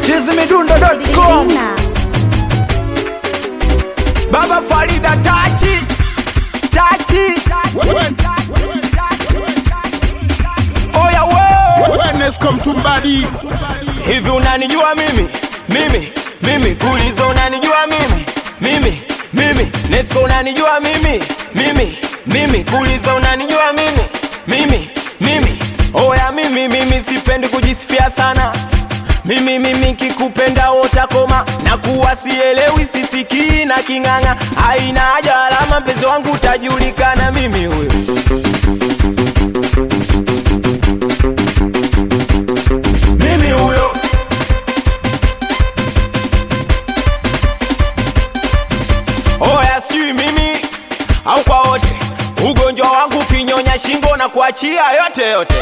chizimidundo.com Lina. Baba Farida tachi tachi oya we Wellness come to body. hivi unanijua mimi mimi mimi kulizo unanijua mimi mimi mimi Nesco unanijua mimi mimi mimi kulizo unanijua mimi mimi mimi oya mimi mimi sipendi kujisifia sana mimi mimi kikupenda utakoma na kuwa sielewi sisikii na king'ang'a haina haja alama mpenzi wangu utajulikana mimi huyo mimi huyo oya sijui mimi au kwa wote ugonjwa wangu ukinyonya shingo na kuachia yote yote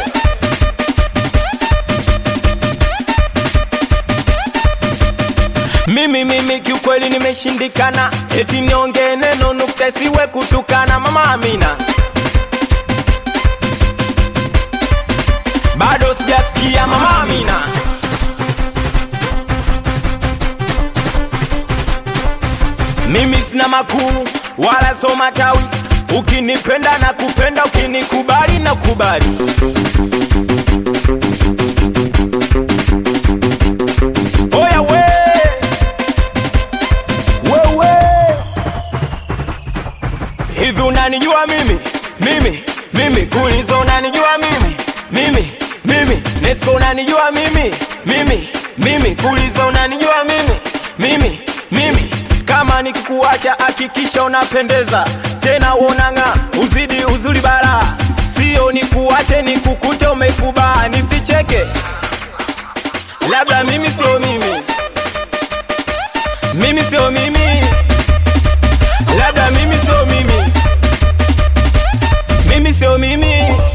mimi mimi kiukweli nimeshindikana eti niongee neno nukta isiwe kutukana mama amina bado sijasikia mama amina mimi sina makuu wala so matawi ukinipenda na kupenda ukinikubali na kubali oya we wewe hivi unanijua mimi mimi mimi kulizo unanijua mimi mimi mimi nesco unanijua mimi mimi mimi kulizo unanijua mimi mimi mimi kama nikikuacha hakikisha unapendeza tena uonanga uzidi uzuri bara sio nikuache nikukute umeikubaa nisicheke labda mimi sio mimi mimi sio mimi labda mimi sio mimi mimi sio mimi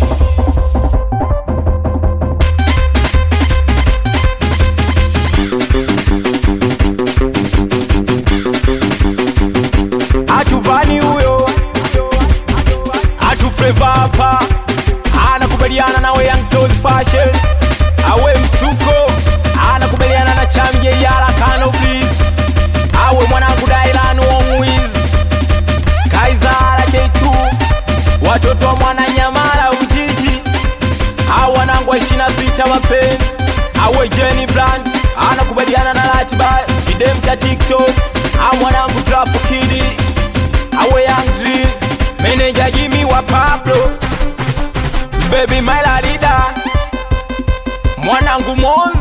atuvani huyo atufreva hapa anakubaliana nawe Young Toy fashion awe msuko anakubaliana na chamje yala kano please awe mwanangu Dailan Wongwiz Kaizara K2 watoto wa mwananyamala Ujiji au wanangu wa 26 mapenzi awe Jenny Blunt anakubaliana na ratiba kidem cha TikTok au mwanangu Trafu Kidi awe Young Drill meneja Jimmy wa Pablo baby my larida mwanangu Mon